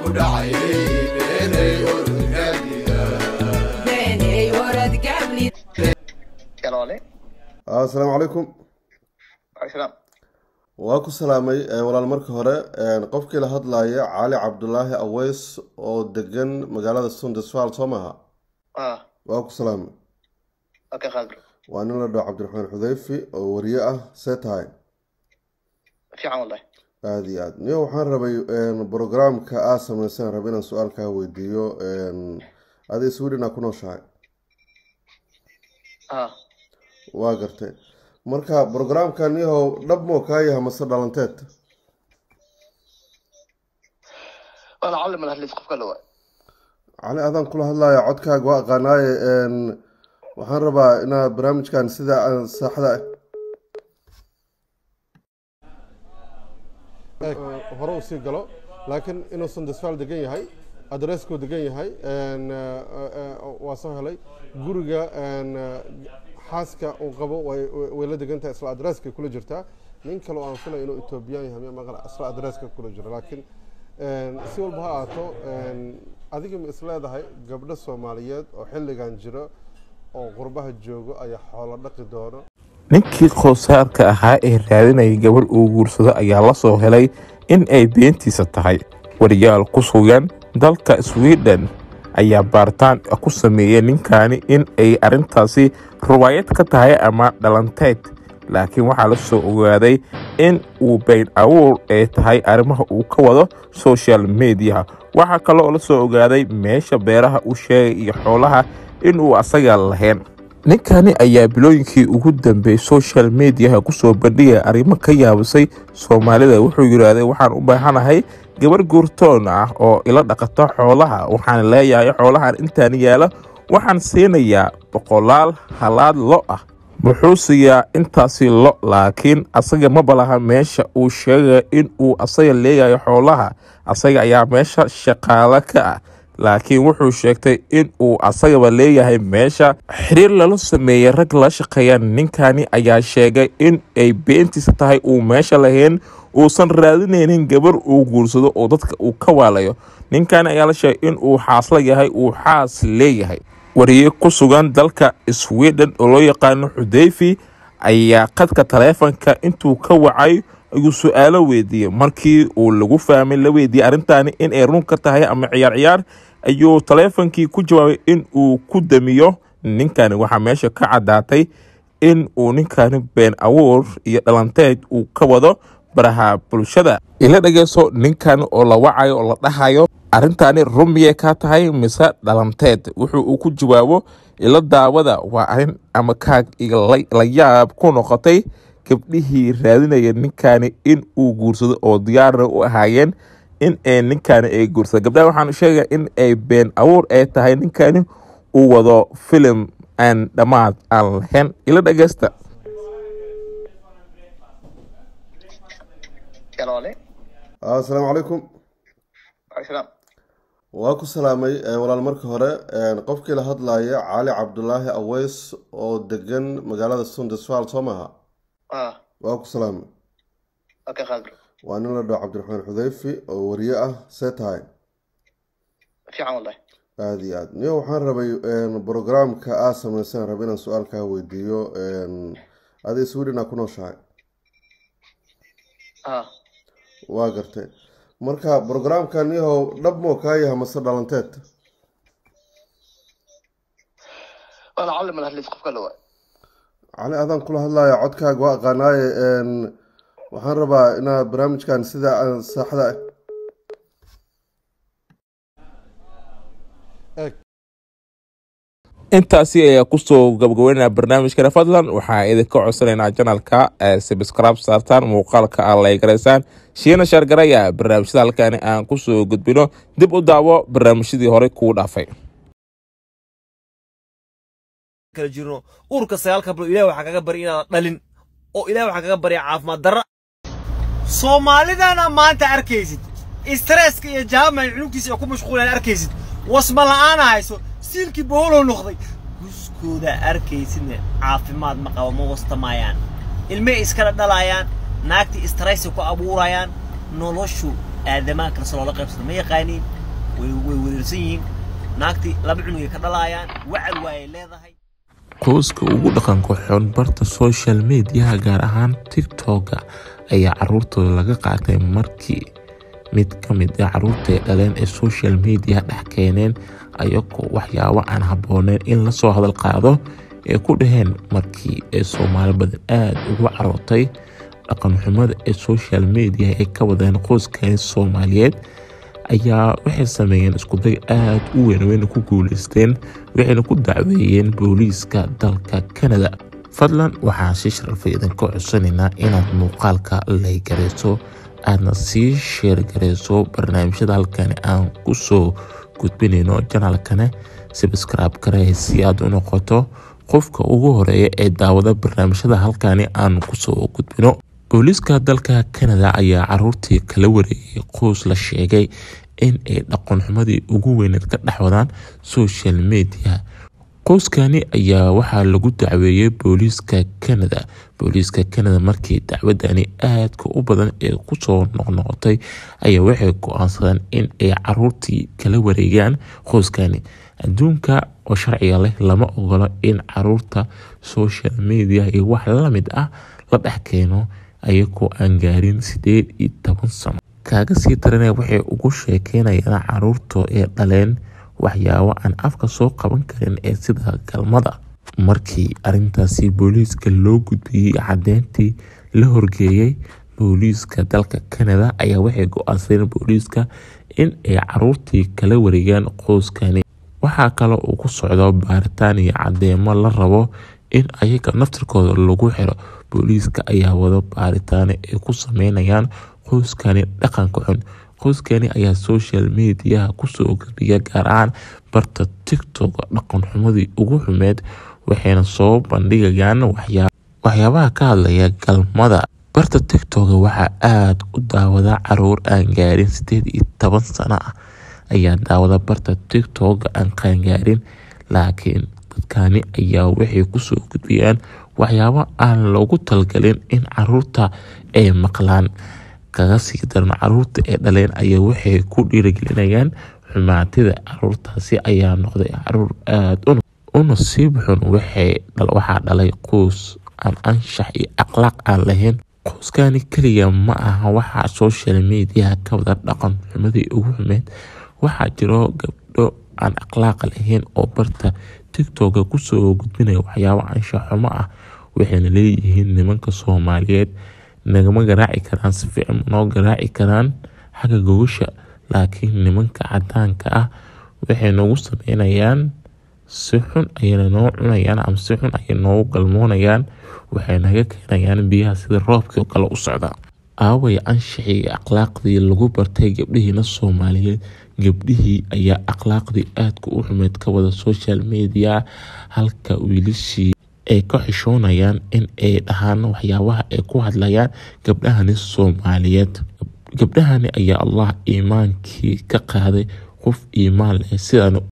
ku dhacay beenay orodgaadida beenay orod gabli yaloole asalaamu calaykum waalaikum waa ku salaamay eh, walaal marka hore eh, qofkii la hadlaya cali cabdulaahi aweys oo degan magaalada sundesfal soo maaha ah waa ku salaamay okay khadr waa nin la dhaho cabdiraxmaan xudeyfi oo wariye ah see tahay fiican wallahi aada iyo aad niyo waxaan rabay brograamka aad sameysaan raba inaan su-aal kaa weydiiyo adi sweden aa ku nooshahay ah waa gartay marka brograamka niyahow dhab moo kaa yaha mase dhalanteed wala calli ma hadlis qofka la waa cali adaan kula hadlaya codkaaga waa aqaanaaye n waxaan rabaa inaad barnaamijkan sida aan saaxda hore usii galo laakiin inuusan desfaal degan yahay adreskuu degan yahay waa soo helay guriga xaaska uu qabo way way la degan tahay isla adreskay kula jirtaa nin kale oo aan filay inuu etoobiyaan yahay miya maqan isla adreska kula jiro laakiin si walba ha ahaato adiga ma is leedahay gabdho soomaaliyeed oo xilligan jiro oo qurbaha joogo ayaa xoolo dhaqi doono ninkii qowsaarka ahaa ee raadinayay gabarh uu guursado ayaa la soo helay in ay beentiisa tahay wariyaal ku sugan dalka sweden ayaa baaritaan ku sameeyey ninkaani in ay arrintaasi ruwaayad ka tahay ama dhalanteed laakiin waxaa la soo ogaaday in uu bayn awuur ay tahay arrimaha uu ka wado social mediaha waxaa kale oo la soo ogaaday meesha beeraha uu sheegay iyo xoolaha inuu asaga lahayn ninkani ayaa bilooyinkii ugu dambeeyey social mediaha kusoo bandhigaya arrimo ka yaabisay soomaalida wuxuu yidhaahday waxaan u baahanahay gabar guurtoon ah oo ila dhaqato xoolaha waxaan leeyahay xoolahan intaan yaala waxaan siinayaa boqolaal halaad lo ah wuxuu siiyaa intaasi lo laakiin asaga ma balaha meesha uu sheegaya in uu asaga leeyahay xoolaha asaga ayaa meesha shaqaalo ka ah laakiin wuxuu sheegtay in uu asagaba leeyahay meesha xiriir lala sameeyey rag la shaqeeya ninkani ayaa sheegay in ay beentiisa tahay uu meesha lahayn uusan raadinaynin gabar uu guursado oo dadka uu ka waalayo ninkani ayaa la sheegay in uu xaasla yahay uu xaas leeyahay wariye ku sugan dalka sweden oo loo yaqaano xudeyfi ayaa qadka taleefanka intuu ka wacay ayuu su-aalo weydiiyey markii uu lagu fahmay la weydiiyey arrintaani in ay run ka tahay ama ciyaar ciyaar ayuu taleefonkii ku jawaabay in uu ku damiyo ninkani waxaa meesha ka caddaatay in uu ninkani been awuur iyo dhalanteed uu ka wado baraha bulshada ila dhegeyso ninkan oo la wacayo oo la dhahayo arrintaani run miyay kaa tahay mise dhalanteed wuxuu uu ku jawaabo ila daawada waa arrin ama kaag iyo la yaab ku noqotay gabdhihii raadinaya ninkani in uu guursado oo diyaarna u ahaayeen in ay ninkani ay guursado gabdhaha waxaan sheegaya in ay been abuur ay tahay ninkani uu wado filim aan dhammaad aan lahayn ila dhegeysta yaloole asalaamu calaykum waalaikum waa ku salaamay eh, walaal marka hore qofkii la hadlaya cali cabdulaahi aweys oo degan magaalada sundesfal soo maaha ah waa ku salaamay okay khadr waa nin la dhaho cabdiraxmaan xudeyfi oo wariye ah see tahay fiican wallahi aada iyo aad niyo waxaan rabay brograamka aad sameysaan raba inaan su-aal kaa weydiiyo adi sweden aa ku nooshahay ah waa gartay marka brograamka niyahow dhab moo kaa yaha mase dhalanteed wala calli ma hadlis qofka la waa cali adaan kula hadlaya codkaaga waa aqaanaaye waxaan rabaa inaad barnaamijkan sida aan saaxda intaasi ayaa kusoo gabagabeynaya barnaamijkana fadlan waxaa idinka codsanaynaa janalka subscribe saartaan muuqaalka aad laygaraysaan shiina shaargaraya barnaamijyada halkaani aan kusoo gudbino dib u daawo barnaamijyadii hore kuu dhaafay kala jirno uurka sagaalka bilo ilaah waxaa kaga bari inaadan dhalin oo ilaah waxaa kaga barya caafimaad darra soomaalidana maanta arkaysid istresska iyo jaamay cunugtiisa ay ku mashquulaan arkaysid wasma la'aana hayso siilkii boholow noqday guskooda arkaysidna caafimaad ma qabo ma wastamaayaan ilmay iskala dhalaayaan naagtii istaraysay ku abuurayaan noloshu aadamaha kale se loola qaybsado ma yaqaaniin way way wareersan yihiin naagtii laba cunugay ka dhalaayaan wacal waayay leedahay qoyska ugu dhaqanka xun barta social mediaha gaar ahaan tiktoka ayaa caruurtooda laga qaatay markii mid ka mid ah caruurta ay dhaleen ee social media dhex keeneen ayagoo waxyaabo aan habbooneyn in lasoo hadal qaado ee ku dhaheen markii ay soomaali badan aada ugu carootay dhaqanxumada ee social media ay ka wadeen qoyskani soomaaliyeed ayaa waxay sameeyeen iskuday aada u weyn wayna ku guuleysteen waxayna ku dacweeyeen booliiska dalka canada fadlan waxaan si sharafay idinka codsanaynaa inaad muuqaalka laygarayso aadna sii sheergarayso barnaamijyada halkani aan kusoo gudbinayno janaalkane sabscribe garee si aad u noqoto qofka ugu horeeya ee daawada barnaamijyada halkani aan kusoo gudbino booliiska dalka canada ayaa caruurtii kala wareegay qoys la sheegay in ay dhaqanxumadii ugu weyneed ka dhex wadaan social media qoyskani ayaa waxaa lagu dacweeyey booliiska canada booliiska canada markii dacwadani aadka u badan ee kusoo noqnoqotay ayaa waxay go-aansadeen in ay caruurtii kala wareegaan qoyskani adduunka oo sharciga leh lama ogolo in caruurta social media iyo wax lamid ah la dhex keeno ayagoo aan gaarin sideed iyo toban sano kaaga sii daranaya waxay ugu sheekeynayaan caruurtoo ee dhaleen waxyaabo aan afka soo qaban karin ee sida galmada markii arintaasi booliiska loo gudbiyey cadeyntii la horgeeyey booliiska dalka canada ayaa waxay go-aansadeen booliiska in ay caruurtii kala wareegaan qoyskani waxaa kale uu ku socdo baaritaan iyo cadeemo la rabo in ayaga naftirkooda lagu xiro booliiska ayaa wado baaritaano ay ku sameynayaan qoyskani dhaqanka xun qoyskani ayaa social mediaha kusoo gabiya gaar ahaan barta tiktok dhaqan xumadii ugu xumeed waxayna soo bandhigayaan waxyaabaha ka hadlaya galmada barta tiktok waxaa aada u daawada caruur aan gaarin sideed iyo toban sano ah ayaa daawada barta tiktok aan qaangaarin laakiin dadkani ayaa waxay kusoo gudbiyaan waxyaabo aan loogu talgalin in caruurta ay maqlaan kaga sii daran caruurta ee dhaleen ayaa waxay ku dhiirigelinayaan xumaatida caruurtaasi ayaa noqday caruur aada u nasiib xun waxaa dhalay qoys aan anshax iyo akhlaaq aan lahayn qoyskani keliya ma aha waxaa social mediaha ka wada dhaqan xumadii ugu xumeed waxaa jiro gabdho aan akhlaaq lahayn oo barta tiktoka kusoo gudbinaya waxyaabo anshax xumo ah waxayna leeyihiin nimanka soomaaliyeed nagama garaaci karaan si fiican noo garaaci karaan xagga gogasha laakiin nimanka cadaanka ah waxay noogu sameynayaan si xun ayayna noo cunayaan ama si xun ayay noogu galmoonayaan waxay naga keenayaan biyaha sida roobkii oo kale u socda aaway anshaxii iyo akhlaaqdii lagu bartay gabdhihiina soomaaliyeed gabdhihii ayaa akhlaaqdii aadka u xumeyd ka wada social media halka wiilashii ay ka xishoonayaan in ay dhahaan waxyaabaha ay ku hadlayaan gabdhahani soomaaliyeed gabdhahani ayaa allah iimaankii ka qaaday qof iimaan leh sidaan